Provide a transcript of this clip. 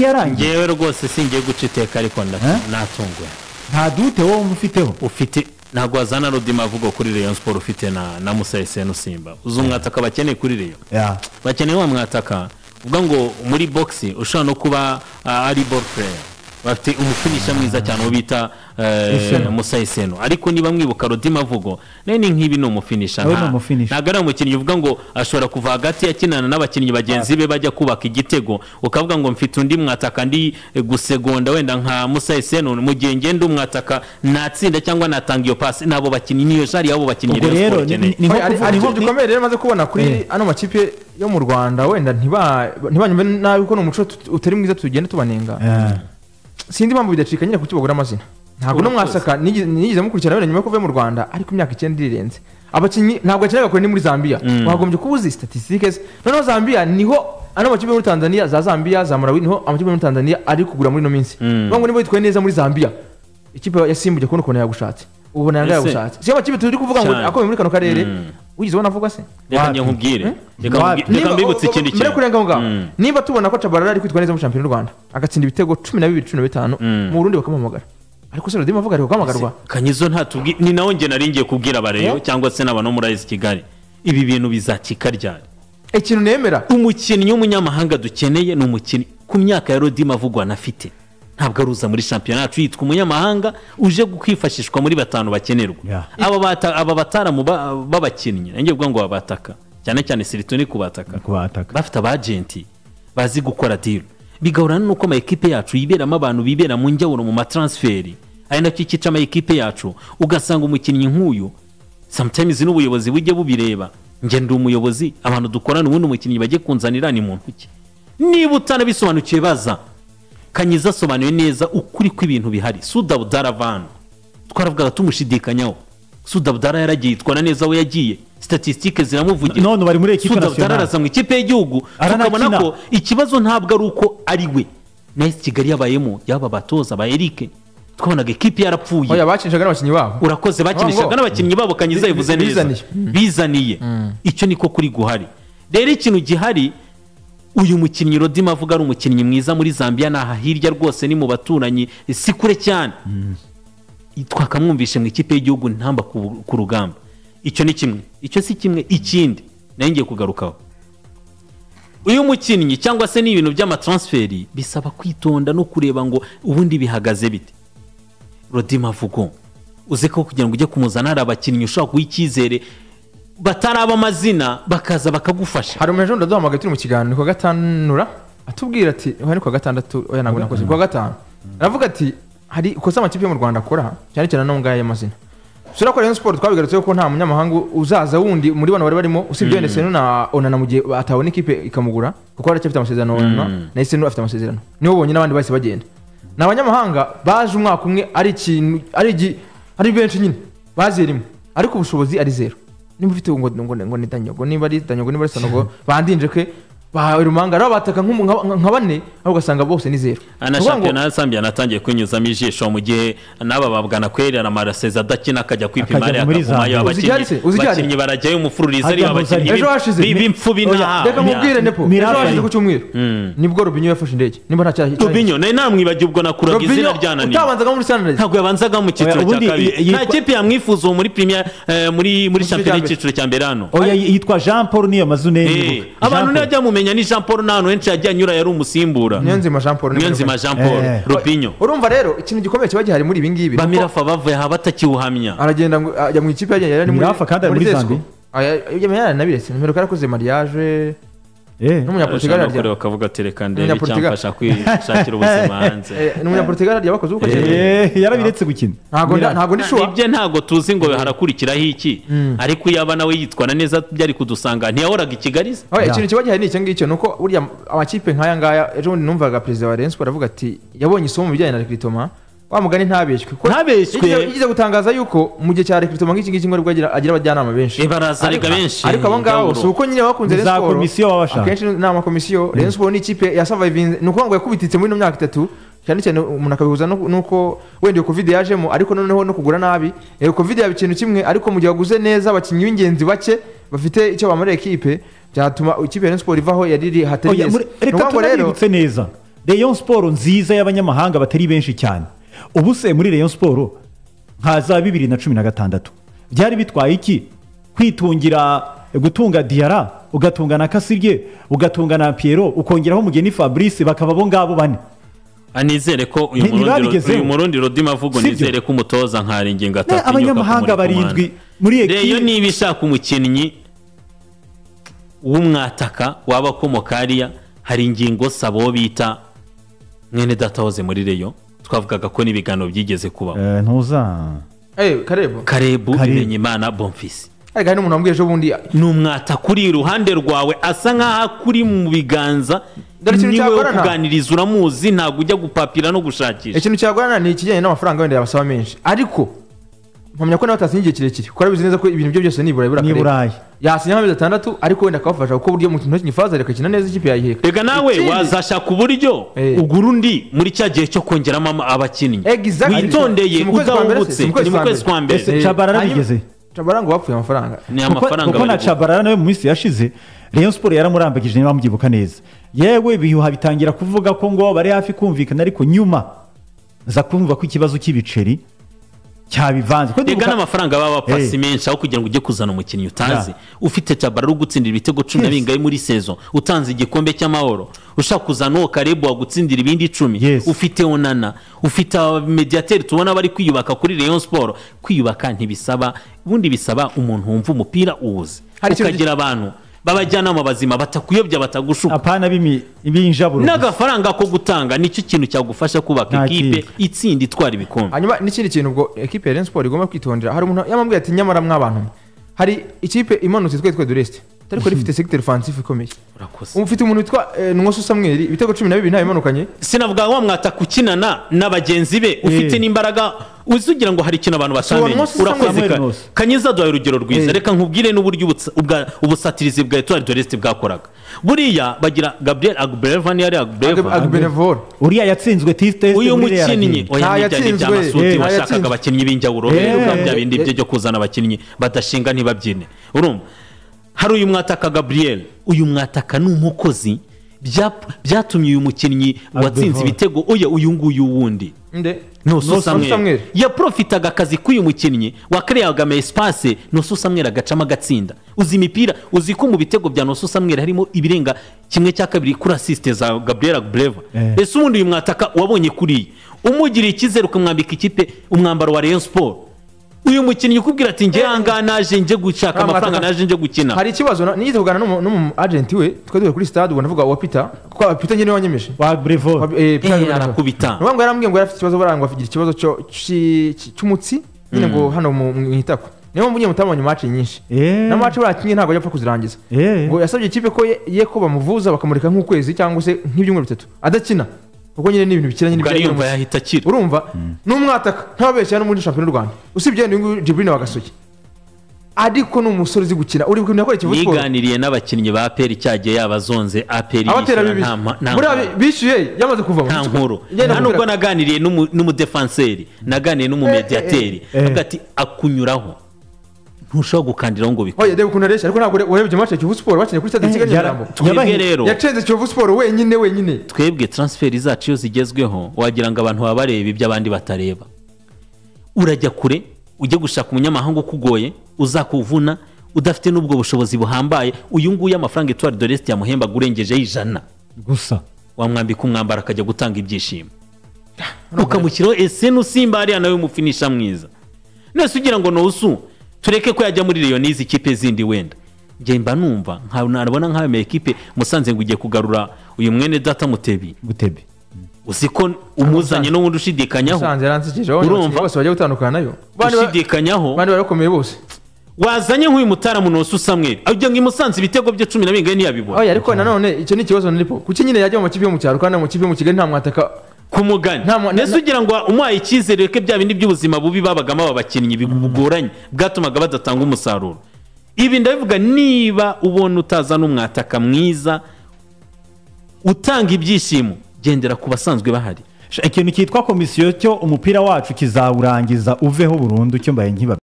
yarangiye ngewe rwose singiye guca iteka ariko nda- Eh? natunguwe nta dute wowe umufiteho ufite ntabwo wazana rudimavugo kuri rayon sport ufite na na musa eseni usimba uzi umwataka bakeneye kuri rayon Ya. bakeneye wa mwataka uvuga ngo muri boxi ushobora no kuba ah, ari ball player bafite umufinisha mwiza cyane uwo bita eh, Iseno. musa eseno ariko niba mwibuka rodimavugo nawe ni nkibi ni umufinisha Nawe ni nta- umufinisher. ntabwo ari umukinnyi uvuga ngo ashobora kuva hagati akinana n'abakinnyi bagenzi be bajya kubaka igitego ukavuga ngo mfite undi mwataka ndi eh, gusegonda wenda nka musa eseno mu gihe ngenda umwataka natsinda cyangwa natanga iyo pasi nabo bakinnyi niyo jari y'abo bakinnyi ubwo Rayon Sport rero ni- ikeneye. ni ni nko Ari- kuvuga- ari ni- ikintu gikomeye rero maze kubona kuri ano makipe yo mu rwanda wenda ntiba- ntibanyumve nabi ko ni umuco tut- utari mwiza tugenda tubanenga Eh. sindi impamvu bidacika nyine kuki bagura amazina ntabwo no mwasaka nigi- nigeze mukurikirana wenda nyuma yo kuva mu rwanda ariko imyaka icyenda irirenze abakinnyi ntabwo akinaga kure ni muri zambia wagombye kuba uzi statisitike ze noneho zambia niho ano makipe yo muri tanzania za zambia za malawi niho amakipe yo muri tanzania ari kugura muri ino minsi bavuga ngo niba yitwaye neza muri zambia ikipe ya simba ujya kubona ukuntu yagushatse ubona yanga Ese? yagushatse si amakipe turi kuvuga ngo Cyane. akomeye muri kano karere wigeze ubona avugwa se reka Wapi? njye nkubwire Reka Wapi? nkubwire- reka Niba- mbibutse ikindi mbere yo kurenga aho ngaho, Mm. niba tubona ko cabarara ari kwitwa neza muri shampiyona y'u rwanda agatsinda ibitego cumi na bibiri cumi na bitanu mu burundi bakamuhamagara ariko se rodimu avuga ari guhamagarwa kanyizo ntatubwi ni nawe njye nari ngiye kubwira abareyo Eh? cyangwa se n'abantu muri ayisi kigali ibi bintu bizakika ryari ikintu nemera umukinnyi w'umunyamahanga dukeneye ni umukinnyi ku myaka ya rodima avugwa anafite ntabwo aruza muri shampiyona yacu yitwa umunyamahanga uje kwifashishwa muri batanu bakenerwa Yeah. aba bata- aba bataramu ba- b'abakinnyi nanjye kuvuga ngo babataka cyane cyane sirito ni kubataka kubataka bafite abajenti bazi gukora diro bigahurana n'uko ama ekipe yacu yiberamo abantu bibera mu njyawuro mu mataransiferi ari nacyo cyica ama ekipe yacu ugasanga umukinnyi nk'uyu sometimes n'ubuyobozi bujye bubireba njye ndi umuyobozi abantu dukorana ubundi umukinnyi bajye kunzanira ni muntu ki niba utanabisobanukiwe baza kanyiza asobanuye neza ukuri kw'ibintu bihari sudabudara vanu twaravugaga tumushidikanyaho sudabudara yaragiye yitwara neza aho yagiye statisitike ziramuvugira none bari muri ekipe sudabudara nasiyonari araza mu ikipe y'igihugu Aranakina. tukabona ko ikibazo ntabwo ari uko ari we nayo kigali yabayemo yaba abatoza ba erike twabonaga ekipe yarapfuye oya bakinishaga n'abakinnyi babo urakoze bakinishaga Ngo- n'abakinnyi babo kanyiza Bi- yavuze neza bizaniye. bizaniye icyo niko kuri guhari rero ikintu gihari uyu mukinnyi rodima avuga ari umukinnyi mwiza muri zambia ni aha hirya rwose ni mu baturanyi si kure cyane twakamwumvishe mu ikipe y'igihugu ntamba ku ku rugamba icyo ni kimwe icyo si kimwe ikindi nayo ngiye kugarukaho uyu mukinnyi cyangwa se n'ibintu by'amataransiferi bisaba kwitonda no kureba ngo ubundi bihagaze bite rodima vugo uzi ko kugira ngo ujye kumuzana hari abakinnyi ushobora kuba icyizere bataraba amazina bakaza bakagufasha hari umuntu ejo bundi aduhamagaye turi mu kiganiro ni ku wa gatanura atubwira ati oya ni ku wa gatandatu oya ntabwo nakoze ku wa gatanu aravuga ati hari ikosa amakipe yo mu rwanda akora cyane cyane n'aho ngaho y'amazina sura ko rayon siporo twabigarutseho ko nta munyamahanga uzaza wundi muri bano bari barimo usibye wenda seno na onana mu gihe atabona ikipe ikamugura kuko aracyafite amasezerano na onana na seno afite amasezerano nibo bonyine abandi bahise bagenda ni abanyamahanga baje umwaka umwe ari ikintu ari igi- ari benshi nyine baziye rimwe ariko ubushobozi ari zero niba ufite ngo ngo ngo ni danyogo niba ari danyogo niba ari sanogo bandinje ke ba rumanga rero bataka nk'umu- nka nka bane aho ugasanga bose ni zero ana Ni ukuvuga ngo- shampiyona ya zambia anatangiye kwinyuzamo ijisho mu gihe n'aba babwana kwera amarasezi adakina akajya kwipa Akajya imari muri akagumayo Zambia. Uzi igihari abakinnyi se? Uzi igihari? bakinnyi barajyayo umufururize ari Hajya mu abakinnyi Zambia. b'i- ejo hashize b'i- b'imfubyi Oya, nta reka mukubwire nepo ejo Mirafa. hashize ku cyumweru Mm. nibwo robinyo yafashe indege niba nta cyaha Robinho nawe namwibagiye ubwo nakuraga izina ryananiye utabanzaga muri sanirayizi ntabwo yabanzaga mu Oya, cyiciro cya ubundi kabiri i- yitwa- nta kipe yamwifuza ubu muri premier eh, muri muri cyiciro shampiyona cya mbere. y'icyiciro cya mbere hano oya yitwa jean paul niyo mazune Eh, abantu ntibajya mumenya ni jean paul n'ahantu henshi yagiye anyura yari umusimbura niyo nzima jean paul niyo nzima jean paul Eh. robinho urumva rero ikintu gikomeye kiba gihari muri ibi ngibi bamirafa bavuye aha batakiwuhamya aragenda ngo- ajya mu ikipe yagenda yari muri Mirafa kandi ari muri Tesco. Zambia. Aya- aya- yaranabiretse nimero ko yarakoze mariage n'umunyaportugal Abashaka gukora arya bakavuga ati reka ndebe Umunyaportugal. icyamfasha kwishakira ubuzima hanze Eh, n'umunyaportugal arya bakoze ubukwe yarabiretse gukina ntabwo nda- Mirafa. ntabwo ndishuwa ibye ntabwo tuzi ngo harakurikiraho iki ariko iyo aba nawe yitwara neza byari kudusanga ntiyahoraga i kigali se Oya, Ya. ikintu kiba gihari ni icyo ngicyo ni uko burya amakipe nk'aya ngaya ejo bundi numvaga perezida wa rayon sport avuga ati yabonye isomo mu bijyanye na rekritoma wa mugani ntabeshywe Kuko Ntabeshywe? yagize- yagize gutangaza yuko mu gihe cya rekritoma nk'iki ngiki ngo aribwo agira agira abajyanama benshi Eh, barazarega Ariko- benshi ariko abo ngabo si uko nyine bakunze Ni za Rayon Sport, komisiyo baba bashaka. akenshi ni amakomisiyo rayon sport ni ikipe yasavayivinze ni ukuvuga ngo yakubititse muri ino myaka itatu cyane cyane umuntu akabihuza nu- nuko wenda iyo covid yajemo ariko noneho no kugura nabi iyo covid yaba ikintu kimwe ariko mu gihe waguze neza abakinnyi b'ingenzi bake bafite icyo bamarira ekipe byatuma ikipe ya rayon sport ivaho yari iri hatari Oya, heza muri- reka tunabibutse neza rayon siporo nziza y'abanyamahanga batari benshi cyane ubu se muri rayon siporo nka za bibiri na cumi na gatandatu byari bitwaye iki kwitungira gutunga diyara ugatunga na kasirye ugatunga na piero ukongeraho umugeni fabrice bakaba abo ngabo bane Ah, nizere ko uyu Ni- murundi ntibabigezeho. uyu murundi rodima avuga Sibyo. nizere ko umutoza nkaringi ngo Ne, atatinyuka abanyamahanga barindwi muri reyo ekipi niba ishaka umukinnyi w'umwataka waba akomoka hariya hari ingingo se abo bita mwene datahoze muri reyo twavugaga ko n'ibiganiro byigeze kubaho Eh, ntuza Eh, karebo Karebu. karebu bimenyimana bomfisi ariko hari n'umuntu wambwiye ejo bundi ni umwataka uri iruhande rwawe asa nk'aho akuri mu biganza Dore ikintu niwe wo cyakorana. kuganiriza uramuzi ntabwo ujya gupapira no gushakisha ikintu cyagorana ni ikijyanye n'amafaranga wenda yabasaba menshi ariko mpamya ko nawe atasinye igihe kirekire kuko arabizi neza ko ibintu bye byose nibura bibura ni i akarere. burayi yasinye nk'amezi atandatu ariko wenda akabafasha kuko burya mu ntoki nyifaza agakina neza ikipe yayiheka reka nawe Ikindi- wazashaka uburyo Eh. ugura undi muri cya gihe cyo kongeramo ama- abakinnyi Exactly. witondeye Si mu kwezi kwa mbere udahubutse se? Si mu kwezi ni mu kwa kwezi kwa mbere ese Eh, cabarara hanyuma- bigeze Jabara ngo bapfuye amafaranga ni Kuko- amafaranga kuko bari na guha. cabarara nawe mu minsi yashize rayon siporo yaramurambagije niba mubyibuka neza yewe ibihuha bitangira kuvuga ko ngo bari hafi kumvikana ariko nyuma za kumva ko ikibazo cy'ibiceri cyabivanze Kuko ndibuka- reka n'amafaranga baba bapasi Eh. menshi aho kugira ngo ujye kuzana umukinnyi utazi Ya. ufite cabara uri gutsindira ibitego cumi na Yes. bingahe muri sezo utanze igikombe cy'amahoro ushaka kuzana uwo karebu wagutsindira ibindi icumi Yes. ufite onana ufite abamediyateri tubona bari kwiyubaka kuri rayon siporo kwiyubaka ntibisaba ubundi bisaba umuntu wumva umupira uwuzi Hari ikintu- ukagira abantu b'abajyanama bazima batakuyobya batagushuka apana b'imi- b'injaburo gusa. n'agafaranga ko gutanga nicyo kintu cyagufasha kubaka Nta ikipe kipe. itsinda itwara ibikombe hanyuma n'ikindi kintu ubwo ekipe ya Rayon Sport igomba kwitondera hari umuntu yamubwiye ati nyamara mw'abantu mwe." hari ikipe imanutse twitwa dureste ariko rifite segiteri fansifu ikomeye urakoze ufite umuntu witwa eh, nwosu samweri ibitego cumi na bibiri ntawe imanukanye sinavuga wa mwataka ukinana na bagenzi be ufite Eh. n'imbaraga uzi ugira ngo hari ikintu abantu uwo batamenye munsi urakoze Samuel Ka- Nkusi. kanyiza duhaye urugero rwiza Eh. reka nkubwire n'uburyo ubutsa- ubwa- ubusatirizi bwa etuwari doresite bwakoraga buriya bagira gabriel agubreva niyo ari agubreva agubenevore uriya yatsinzwe tisite uyu mukinnyi oya ni bya ni bya Nta yatsinzwe. masuti Eh, nta washakaga yatsinzwe. abakinnyi b'injawuro Eh, biruka bya eh, bindi bye byo kuzana abakinnyi badashinga ntibabyine urumva hari uyu mwataka gabriel uyu mwataka ni umukozi bya- byatumye uyu mukinnyi watsinze Abdevor. ibitego oya uyu nguyu wundi nde nusu samweri Samuel. yaprofitaga akazi k'uyu mukinnyi wakareyagaga ama esipase nusu samweri agacamo agatsinda uzi imipira uzi ko mu bitego bya nusu samweri harimo ibirenga kimwe cya kabiri kuri asisite za gabriel agubreva Eh. ese ubundi uyu mwataka wabonye kuriya umugiriye icyizere ukamwambika ikipe umwambaro wa rayon sport uyu mukinnyi ukubwira ati njye ahangaha naje njye gushaka Nta mwataka. amafaranga naje njye gukina hari ikibazo na- nigeze kuganira n'umu- n'umu agenti we twari duhuye kuri stade ubwo navuga wa peter kuko peter nyine wanyemeje wa brevo Wabi- eh, Peter Eh, Nyabunana. arakubita. Ni ukuvuga ngo yarambwiye ngo yari afite ikibazo baranga ngo agira ikibazo cyo- cy- cy- cy'umutsi nyine ngo hano mu mu itako niyo mpamvu nyine mutabonye match nyinshi Eh. na match barakinye ntabwo yapfa kuzirangiza Eh. ngo yasabye ikipe ko ye- ye ko bamuvuza bakamureka nk'ukwezi cyangwa se nk'ibyumweru bitatu adakina kuko nyine ni ibintu bikiranye ubwo n'ibijyanye ariyumva n'umutsi. yahita akira urumva n'umwataka ntababeshya no muri shampiyona y'u rwanda usibye uyu nguyu jiburine wagasoke ariko ni umusore uzi gukina uri gukina akora ikivu siporo yiganiriye n'abakinnyi ba aperi cyagiye yabazonze aperi abatera yishyura bibi nta ma- nta buriya mpamvu. bi- bishyuye yamaze kuvamo nta nkuru Ngenda nta nubwo kubwira- naganiriye n'umu- n'umudefanseri naganiriye n'umumediyateri eh, eh. avuga ati akunyuraho ntushobora gukandiraho ngo bikore oya reba ukuntu areshya ariko ntabwo ure- urebye match ya kivu siporo bakinnye kuri stade kigali yara- nyamirambo twebwe yabahe- rero yacenze kivu siporo wenyine wenyine twebwe transferi zacu iyo zigezweho wagira ngo abantu baba bareba ibyo abandi batareba urajya kure ujye gushaka umunyamahanga ukugoye uzakuvuna udafite n'ubwo bushobozi buhambaye uyu nguyu amafaranga etuwari doresite yamuhemba urengejeho ijana gusa wamwambika umwambaro akajya gutanga ibyishimo ukamushyiraho eseni usimba hariya nawe umufinisha mwiza nese ugira ngo nusu tureke ko yajya muri leon n'izi kipe zindi wenda njye mba numva nka- nabona nk'ayo ma ekipe musanze ngo ugiye kugarura uyu mwene data mutebi gutebe uzi ko umuzanye n'ubundi ushidikanyaho usanze yaransekeje aho Urumva? urumva bose bajya gutandukana nayo Bandi ba- ushidikanyaho bandi barakomeye bose wazanye nk'uyu mutaramu nusu samweri ujya ngo imusanze ibitego bye cumi na bingahe ntiyabibona oya ariko nanone icyo ni ikibazo nipo kuki nyine yajya mu makipe yo mu cyaro kandi mu makipe yo mu kigali nta mwataka ku mugani Nta mu- nese na- ugira ngo umuhaye icyizere reke bya bindi by'ubuzima bubi babagamo aba bakinnyi bigoranye bwatumaga badatanga umusaruro ibi ndabivuga niba ubona utazana umwataka mwiza utanga ibyishimo gendera ku basanzwe bahari ikintu cyitwa komisiyo cyo umupira wacu kizawurangiza uveho burundu cyo mbaye nkiba